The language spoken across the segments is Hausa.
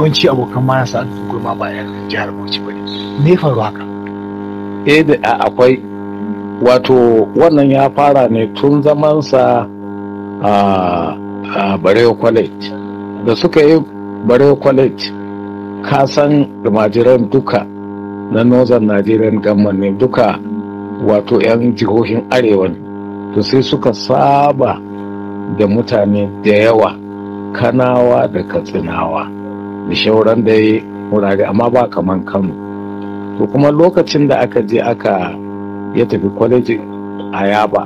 yawanci abokan mana sa su gurma ba yan jihar Bauchi ba ne me faru haka eh da akwai wato wannan ya fara ne tun zamansa a a Barewa College da suka yi Barewa College ka san almajiran duka na Northern Nigerian Government ne duka wato 'yan jihohin arewa ne to sai suka saba da mutane da yawa kanawa da katsinawa da shauran da ya wurare amma ba kaman kano to kuma lokacin da aka je aka ya tafi kwalejin ayaba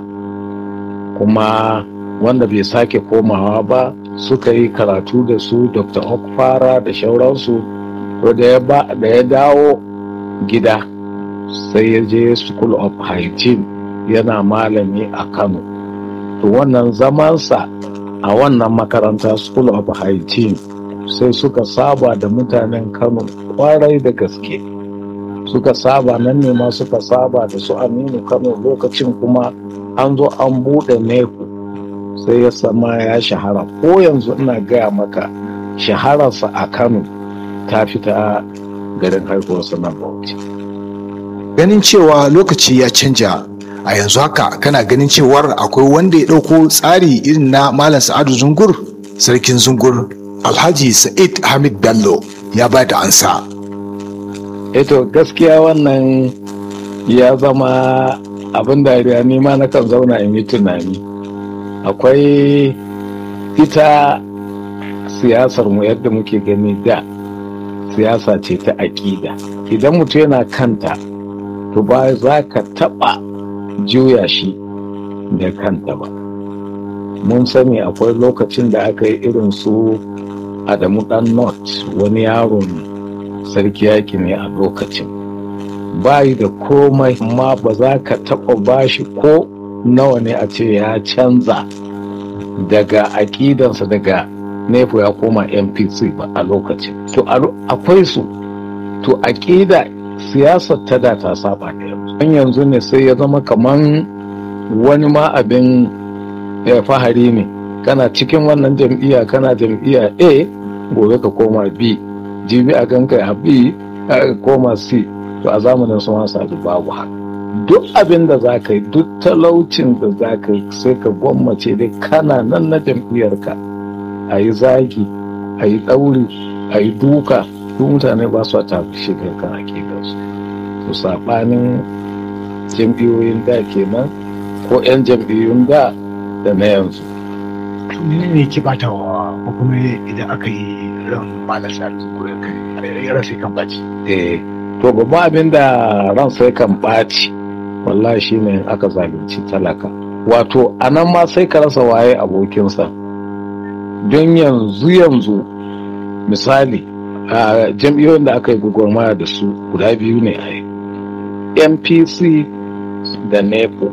kuma wanda bai sake komawa ba suka yi karatu da su dr okfara da shauransu to da ya dawo gida sai ya je school of hygiene yana malami a kano to wannan zamansa a wannan makaranta school of hygiene sai suka saba da mutanen kano kwarai da gaske suka saba nan ne ma suka saba da su aminu kano lokacin kuma an zo an buɗe neku sai ya sama ya shahara ko yanzu ina gaya maka shahararsa a kano ta fita garin haihuwarsa na bauchi ganin cewa lokaci ya canja a yanzu haka kana ganin cewar akwai wanda ya ɗauko tsari irin na malam sa'adu zungur sarkin zungur alhaji sa'id hamid bello ya ba da ansa eto gaskiya wannan ya zama abin dariya ni ma na kan zauna in yi tunani akwai ita siyasar mu yadda muke gani da siyasa ce ta aƙida idan mutum yana kanta to ba za ka taɓa juya shi da kanta ba mun sani akwai lokacin da aka yi irin su adamu dan not wani yaron sarki yaki ne a lokacin bayi da komai amma ba za ka taɓa bashi ko nawa ne a ce ya canza daga aƙidansa daga nefu ya koma npc ba a lokacin to akwai su to aƙida siyasar ta da ta saba da yanzu an yanzu ne sai ya zama kaman wani ma abin ya fahari ne kana cikin wannan jam'iyya kana jam'iyya a gobe ka koma b jibi a ganka a b a koma c to a zamanin sun wasa da babu haka duk abin da za ka yi duk talaucin da za ka yi sai ka gwammace dai kana nan na jam'iyyarka a yi zagi a yi ɗauri a yi duka duk mutane ba su tafi shigar kan hakikarsu to saɓanin jam'iyyoyin da kenan ko 'yan jam'iyyun da da na yanzu ne ne ki bata wa ko kuma idan aka yi ran malam sa'adu ko ya rasa kan baci eh to babban abin da ran sai kan ɓaci wallahi shine aka zalunci talaka wato a nan ma sai ka rasa waye abokinsa don yanzu yanzu misali a jam'iyyoyin da aka yi gwagwarmaya da su guda biyu ne a yi npc da nepo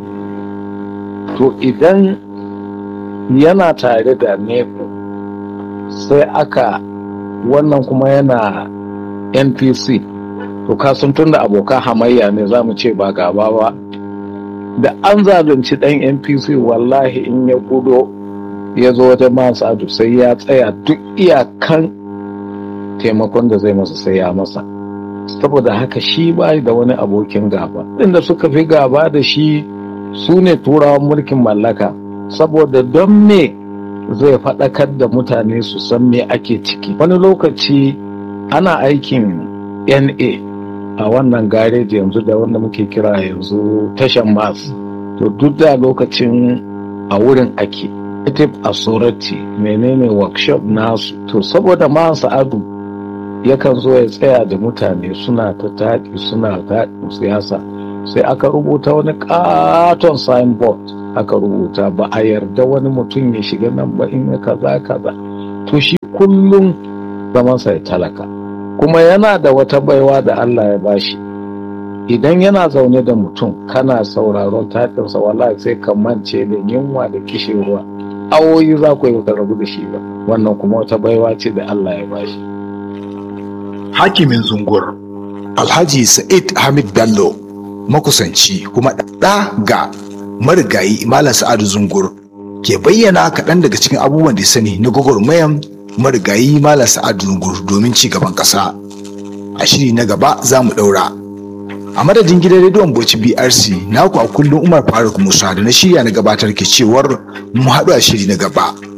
to idan yana tare da nepo sai aka wannan kuma yana npc to kasan tun da abokan hamayya ne za mu ce ba gaba ba da an zalunci dan npc wallahi in ya gudo ya zo wajen masu adu sai ya tsaya duk iyakan taimakon da zai masa sai ya masa saboda haka shi ba da wani abokin gaba inda suka fi gaba da shi su ne turawan mulkin mallaka saboda don me zai faɗakar da mutane su san me ake ciki wani lokaci ana aikin na a wannan gareji yanzu da wanda muke kira yanzu tashan mas to duk da lokacin a wurin ake native authority menene workshop nasu to saboda ma sa'adu yakan zo ya tsaya da mutane suna ta taɗi suna taɗin siyasa sai aka rubuta wani katon signboard aka rubuta ba a yarda wani mutum ya shiga nan ba in ya kaza kaza to shi kullum zamansa ya talaka kuma yana da wata baiwa da Allah ya bashi idan yana zaune da mutum kana sauraron taɗinsa wallahi sai ka mance da yunwa da kishirwa awoyi za ku yi ka rabu da shi ba wannan kuma wata baiwa ce da Allah ya bashi hakimin zungur alhaji sa'id hamid bello makusanci kuma ɗa ga marigayi malam sa'adu zungur ke bayyana kaɗan daga cikin abubuwan da sani na gwagwarmayan marigayi malam sa'adu zungur domin ci gaban ƙasa a shiri na gaba za mu ɗaura a madadin gidan rediyon bauchi brc naku a kullum umar faruk musa da na shirya na gabatar ke cewar mu haɗu a shiri na gaba